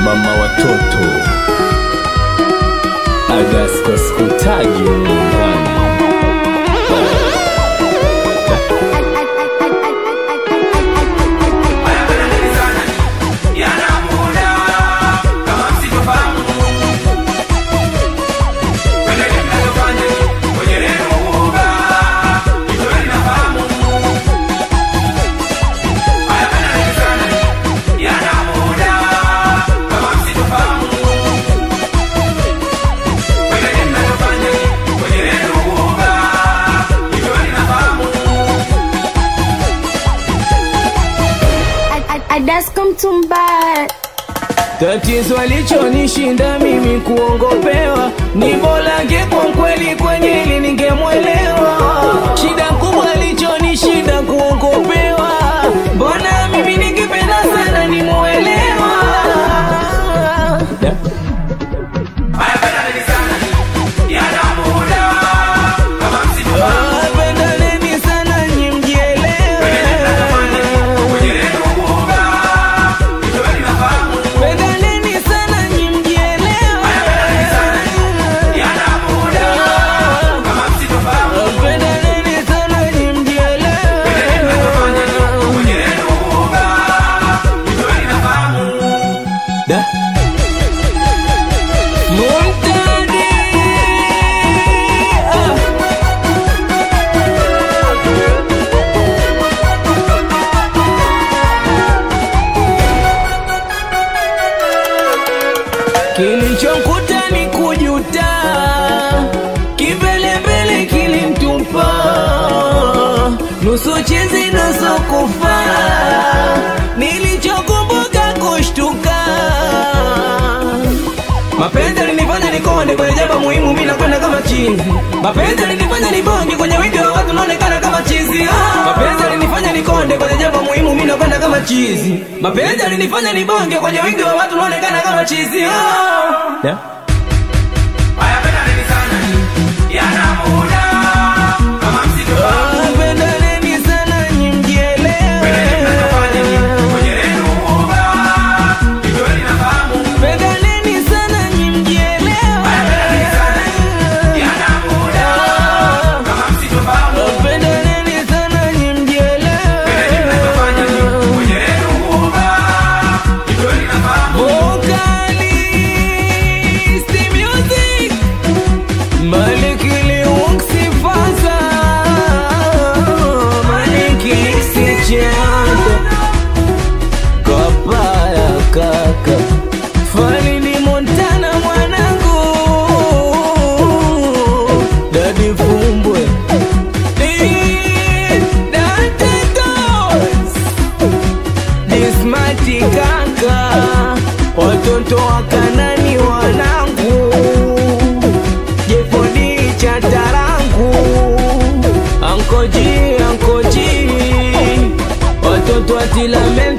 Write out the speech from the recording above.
mama watoto Agasko sikutaji nyumbani Adasko Mtumba. Tatizo alichonishinda mimi kuongopewa, ni bora ngekuwa kweli kwenye ili ningemwelewa. Shida kubwa alichonishinda kuongopewa, mbona mimi ningependa sana nimwelewa. Ah, pendaneni sana nyi mjielewe. Pendaneni sana nyi mjielewe. Pendaneni sana nyi mjielewe. Da. Muntadi. Ah. Kilichomkuta ni kujuta, kimbelembele kilimtupa, nusu chizi nusu kufa, nilichokumbuka kushtuka. Mapenzi alinifanya nikonde kwenye jambo muhimu, mimi nakwenda kama chizi. Mapenzi alinifanya nibonge kwenye wingi wa watu, naonekana kama chizi. Ah! Mapenzi alinifanya nikonde kwenye jambo muhimu, mimi nakwenda kama chizi. Mapenzi alinifanya nibonge kwenye wingi wa watu, naonekana kama chizi. Ah! Yeah. Ah, pendaneni sana nyi mjielewe. Pendaneni sana nyi mjielewe. Ah, pendaneni sana nyi Vocalist music Maliki Liwuksi Faza Maliki Sichando Kapaya kaka Falini Montana mwanangu Dadi Fumbwe Di- Dante Dos Dismati kaka Watoto wa Kanani wanangu Jefodi cha tarangu Ankoji, ankoji Watoto wa Tilamenti